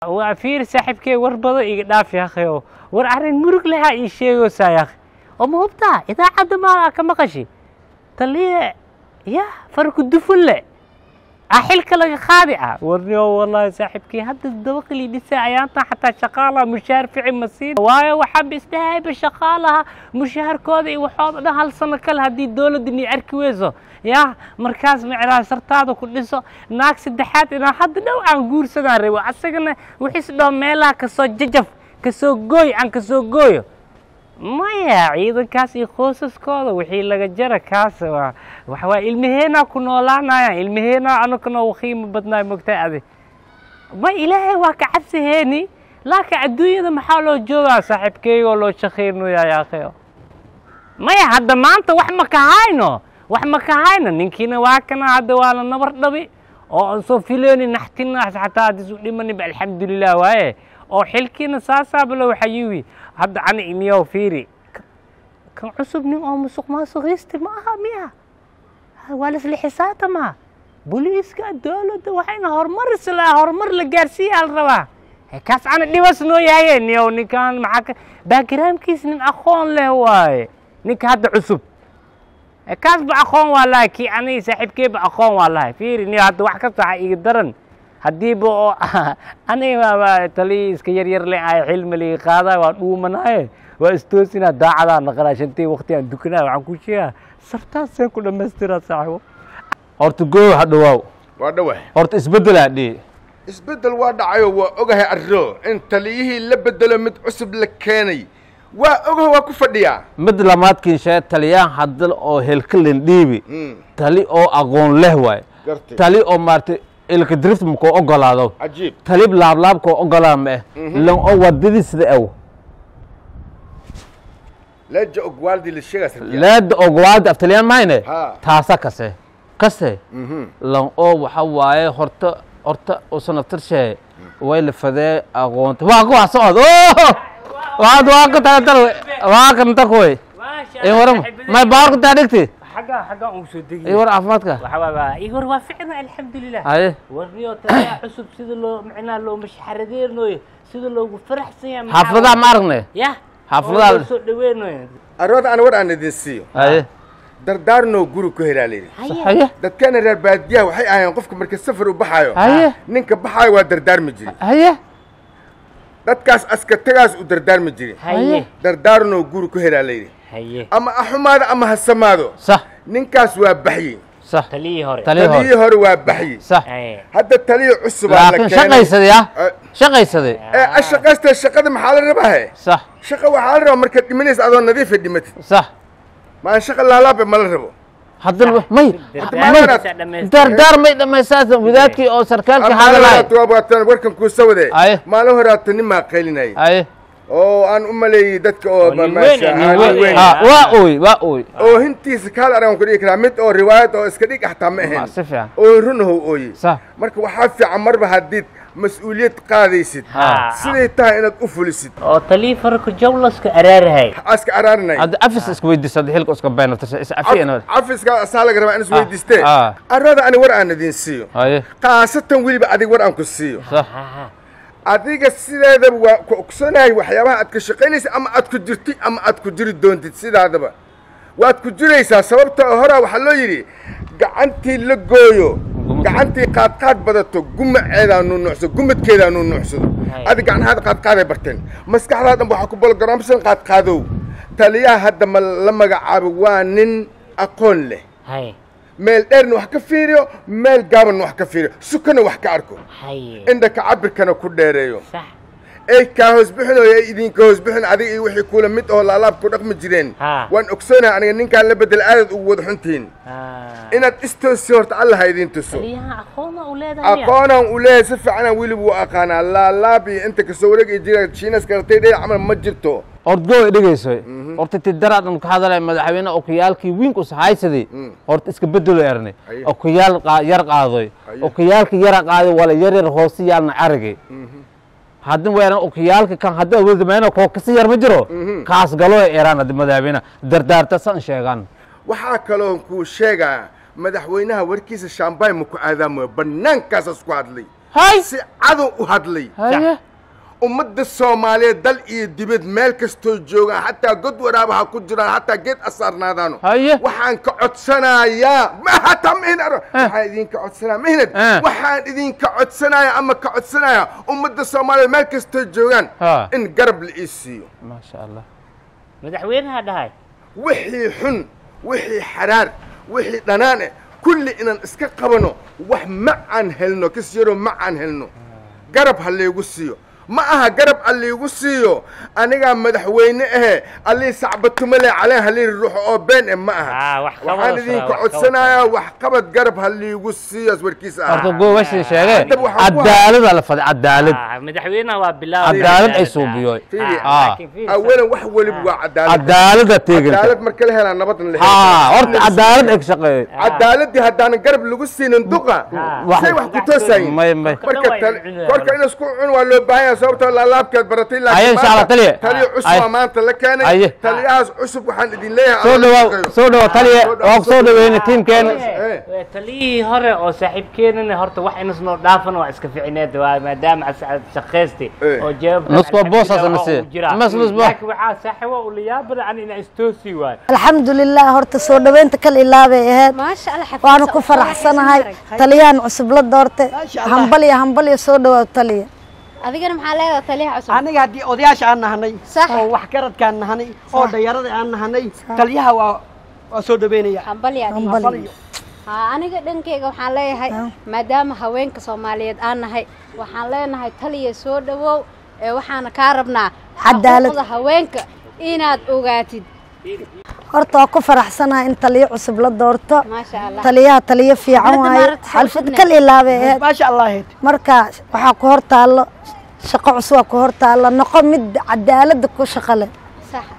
waa fiir saaxiibkey war badan iga dhaafi akhayo war arrin murug lahaa ii sheegaysaa yakh oo ma hubtaa idaacadda maa ka maqashi taliye ya farku dufun le ah xilka laga qaadi ah warniyo wallahi saaxiibkii hadda dabaqli dhisa ayaantan xataa shaqaalaha mushaar fici ma siin waayo waxaa isdhahayba shaqaalaha mushaharkooda iyo waxooda dhan hal sano kale haddii dowladda ni arki weyso ya markaas micnaa sartaada ku dhiso naag saddexaad inaa hadda dhow aan guursadaan rabo asagana wixiis dhoo meelaha kasoo jajaf kasoo gooy aan kasoo gooyo maya ciidankaas iyo qoysaskooda wixii laga jara kaas waa waxa waa ilmaheenaa ku noolaanayaan ilmaheenaa anaguna u qiimo badnaay mogtaa adi ma ilaahay waa ka cabsiheeni laakiin adduunyada maxaa loo joogaa saaxiibkeygoo loo shaqaynayaa yaakhayo maya hadda maanta wax ma ka hayno wax ma ka hayno ninkiina waa kana hadda waa la nabar dhabi oo aan soo filayni naxtinaas xataa haddii isu dhimaninba alxamdulilah waaye oo xilkiina saasaaba loo xayuwi hadda ani imiyow fiiri kan cusub nin oo musuq maasuqiisti ma aha miya waa lasla xisaabtamaa booliiska dowladda waxayna horumar isla horumar la gaarsiiyaa la rabaa kaas ana dhibas noo yahaye niyow ninkan maxaa ka backgroundkiis nin aqoon leh waaye ninka hadda cusub kaas ba aqoon waa lahay kii aniga saaxiibkeeba aqoon waa lahay fiiri niyo hadda wax kasta waxa iga daran haddiiba oo aniga taliyi iska yaryar le ay xilmi liga qaada waa dhuumanaaye waa istoosinaa daacadaa naqanaa shantii waqti aan dukanaa waxaan ku sheegaa sartaaseen ku dhammaystiraa saaxiibo horta goow ha dhawaaw waa dhawax horta isbeddelaa dhihi isbeddel waa dhacayo waa ogahay arro in taliyihii la bedelo mid cusub la keenay waa ogahay waa ku fadhiyaa mid lamaadkiin shee taliyaan hadal oo helkalin dhiibi Mm, tali oo aqoon leh waay gartay tali oo maaragtay ilka drift makoo ogolaado cajiib talib laablaabkoo ogolaa ma eh lan oo wadadii sida aw leeja ogwaaldi la sheegaas leeda ogolaada af taliyaan mahayne Ha. taasa kase kase Mhm. lan oo waxa waaye horta horta usan aftarshee way la fadee aqoonta waa kuwa socod waad waa ka tagatar waa ka ntakoy ee waram may baarku taa dhigti xaggaa xaggaa uu soo ee degay war caafimaadka waxa waa ii war waa ficna alxamdulilah haye warniyo taliyaa cusub sida loo micnaa loo mashxaradeernoyo sida loogu faraxsan yahay maxaa xaafadaha ma aragne ya xaafadaha- oo loo soo dhaweynayo arooda aan war aan idin siiyo haye dardaarnoo guri ku helaa layidhi haye dadkeena reer baadiyaha waxay ahaayeen qofka marka safar u baxaayo haye ninka baxaayo waa dardaarmi jiri haye dadkaas askatagaas u dardaarmi jiri haye dardaarnoo guri ku helaa layidhi haye ama ha xumaado ama ha samaado sax ninkaas waa baxyi sax taliyii hore talii hore taliyii hore waa baxyi sax haye hadda taliyo cusubaa la laakiin keenay shaqaysaday ah Eh, shaqaysaday ee ashaqaysta shaqada maxaa la rabaahe sax shaqa waxaa la rabaa markaad dhimanaysa adoo nadiifa dhimatid sax maan shaqa laalaabe ma la rabo haddana may dardaarkiisa may dardaar may dhammaystaasa wadaadkii oo sarkaalkii hadalay hadalaatan warkan kuu sawade Aye. maalin horaata nin maa qaylinayay haye oo aan u maleeyey dadka oo nin maasha weyn, nin ah, nin weyn. weyn. ha waa ooy waa ooy oo hintiisa kaal araan ku dhigi karaa mid oo riwaayad oo iska dhig xataa ma Ma, ahayn si fiican oo runahow ooye sax marka waxaa fiican marba haddiid mas-uuliyad qaadaysid Ha. siday tahay inaad u fulisid oo taliyii farku jawlaska araarahay aska araarinay hadda afis iska weydiisa hadda xilka iska been naftarsa is afiyana cafiska asaa laga rabaa in is weydiistee ah. arada ani war aan idin siiyo haye khaasatan weliba adig war aan ku siiyo sax adiga sideedaba waa ku ogsanahay waxyaabaha aad ka shaqaynaysa ama aad ku jirtid ama aad ku jiri doontid sidaadaba waad ku jiraysaa sababta horaa waxaa loo yidhi gacantii la gooyo gacantii qaadqaad badato gumaceedaa nuunuucsado gumadkeedaa nuunuucsado Hay. adi gacnahaada qaadqaaday barteen maskaxdaa dhan waxaa ku bologaraamsan qaadqaadow taliyaha hadda ma la magacaabo waa nin aqoon leh haye meel dheerna wax ka fiiriyo meel gaabanna wax ka fiiriyo sukana wax ka arko haye indhaka cabirkana ku dheereeyo sax ay kaa hoos bixinayo ay idinka hoos bixin adiga iyo wixii kula mid oo laalaab ku dhaqmi jireen Ha. waan ogsoonahay aniga ninkaan la bedel aadaad ugu wada xuntihiin Ah. inaad istoosi horta alla ha idin tuso taliyaha aqoona u leedahay aqoonaan u leeyahay si fiicanaan weliba u aqaanaa laalaab iyo inta kasoo wareegi jira shiinas karatay dhinac camal ma jirto ordgooy dhegayso horta tidaraadhan ka hadalay madaxweyne okiyaalkii wiink usahaysaday horta iska bedelo erne Aye. okiyaal qaa- yar qaadoy Aye. okiyaalka yara qaaday wala yaryar hoose yaalna aragay haddin weeran okiyaalka kan hadda awoodamayna koo kasi yar ma jiro kaas galo eraan hadda madaxweyne dardaarta san sheegaan waxaa kaloo kuu sheegaa madaxweynaha warkiisa shaambay ma ku aadaamoyo bannaankaasaas ku hadlay hay si cadow u hadlay haye ummadda soomaaliyeed dal iyo dibad meel kastoo joogaan xataa god waraaba ha ku jiraan hataa geed asaarnaadaano haye waxaan ka codsanayaa ma hataa mihnad waxaan idinka codsanaya mihnad Eh. waxaan idinka codsanaya ama ka codsanaya ummadda soomaaliyeed meel kastoo joogaan Ha. in garab la ii siiyo maasha allah madaxweynaha dhahay wixii xun wixii xaraar wixii dhanaan eh kulli inaan iska qabano wax ma aan helno kas yaroo ma aan helno garab ha laygu siiyo ma aha garab ha laygu siiyo anigaa madaxweyne ahe allii sacbatumale caleen halii ruuxo oo been eh ma Ah, aha wax qabad waxaan oo idinka wax qabad. codsanayaa wax qabad garab ha laygu siiyo warkiisa horta ah goobashii sheegee Hadda waxaan ku cadaalada la faday cadaalad Ah, madaxweynaha waa bilaaway cadaalad ay suubiyoy Fiiri. Ah. awalan wax weliba waa cadaalad cadaalada teeganta cadaalad marka la helaa nabadna la ha helaa. horta cadaalad ay ka shaqeeyey cadaaladii haddaanan garab lagu siinin duqa wax- say wax ku toosayin may may marka tal- korka in isku cun waa loo baahan yahay sababtoo laalaabkeed baratay Aye, insha Allah, taliye. taliyo cusub Aye. aa maanta la Aye. keenay taliyahaas cusub waxaan idin leeyahay soo alla dhawaaw shaqeeyo. soo dhawaw taliye waa ku soo dhaweyna tiimkeena Eh. taliyihii hore oo saaxiibkeenana horta wax inasnoo dhaafan waa iska ficineed waa maadaama as- shaqaystay Eh. oo jawaab Nusku waa boos asana si. Mas nus boos. laakiin waxaa saaxiibo u liyaabada an inaa istoosi waayo alxamdulilah horta soo dhoweynta kal ilaabay ahayd maasha allah xafiis waana ku faraxsanahay taliyahan cusub la doortay hambal iyo hambal iyo soo dhawaaw taliya adigana maxaa leedahay taliyaha cusub aniga haddii odayaasha aan nahanay Sax. oo waxgaradkaan nahanay oo dhalinyarada aan nahanay taliyaha waa waa soo dhaweynaya hambal yaa dhihi. hambal haa aniga dhankeyga waxaan leeyahay maadaama haweenka soomaaliyeed aan nahay waxaan leenahay taliya soo dhawow ee waxaana kaa rabnaa Cadaalad. xuquuqda haweenka inaad ogaatid horta waa ku faraxsanahay in taliyo cusub la doorto maasha allah taliyaha taliyo fiican Hadda waaye maaragtay soo xalfad shidnay. kal ilaabay ahayd maasha allah heed marka waxaa ku hor taallo shaqo cusub waa ku hor taallo noqo mid cadaalada ku shaqo leh sax